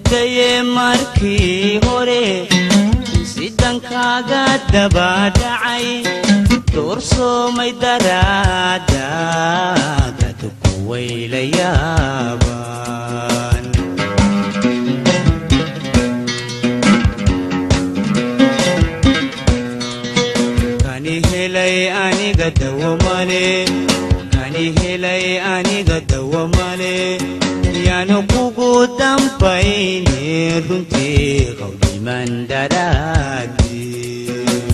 daye markii hore sidankaaga dabadhacay doorsoomay daraada dadku wayla yaabaan kani helay aniga dawamale kani helay aniga dawamale yaanu kugu dambayne runtii qawdiman daraadii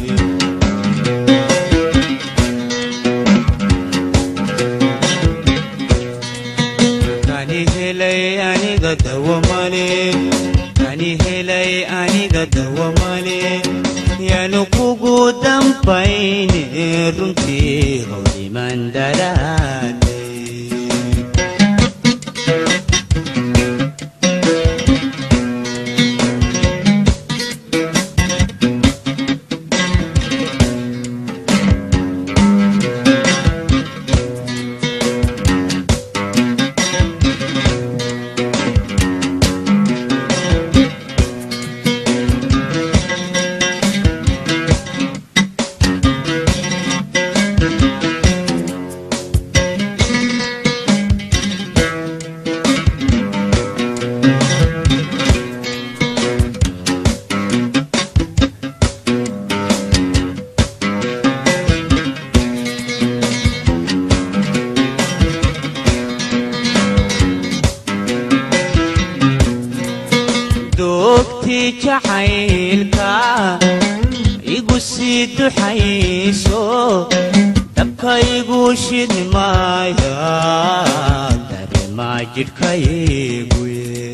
kani helay aniga dawamale kani helay aniga dawamale yaanu kugu dambayne runtii qawdiman daraadii doogtii jacaylka igu sii duxayso dabkaygu shidmaaya dareemaa jidhkaygu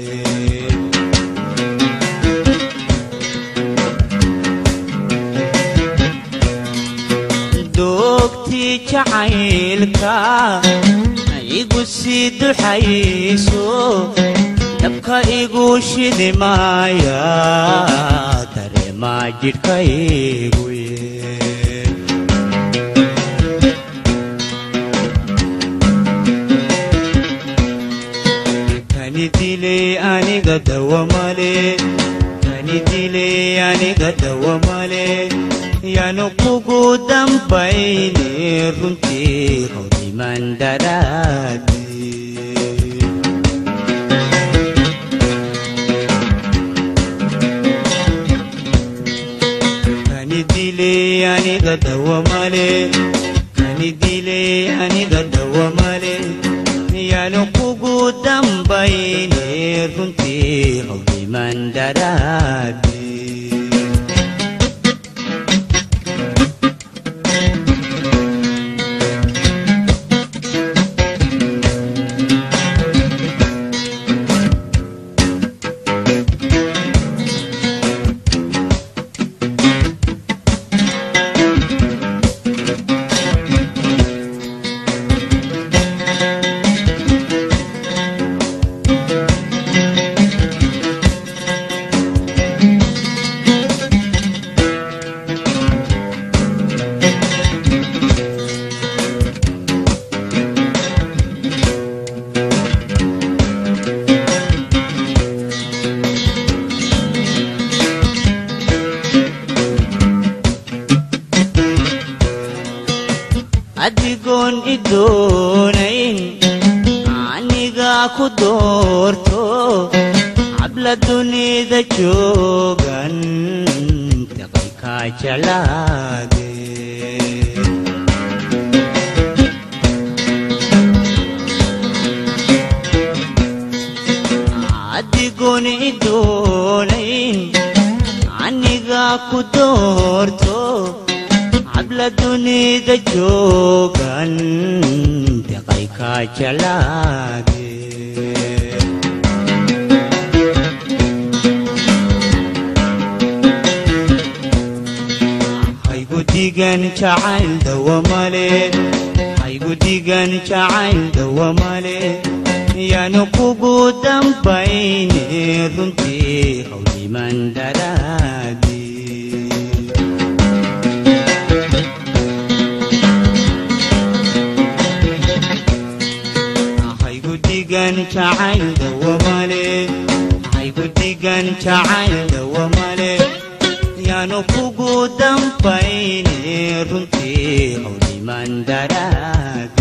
doogtii jacaylka igu sii duxayso dabka igu shidimaaya dareemaa jidhkaygu kani dilay aniga dawamale kani dilay aniga dawamale yaanu kugu dambayne runtii qawdiman daraadii kani dilay aniga dawamale kani dilay aniga dawamale yaanu kugu dambayne runtii qawdiman daraadii adigoon i doonayn aniga ku doorto habla dunida joogan daqaykaa jalaade adigoon i doonayn aniga ku doorto habla dunida joogan daqaykaa jalaade haygu digan jacayl dawamale haygu digan jacayl dawamale yaanu kugu dambayne runtii hawliman daraadii haygu digan jacayl dawamale haygu dig digan jacayl dawamale yaanu kugu dambayne runtii howliman daraad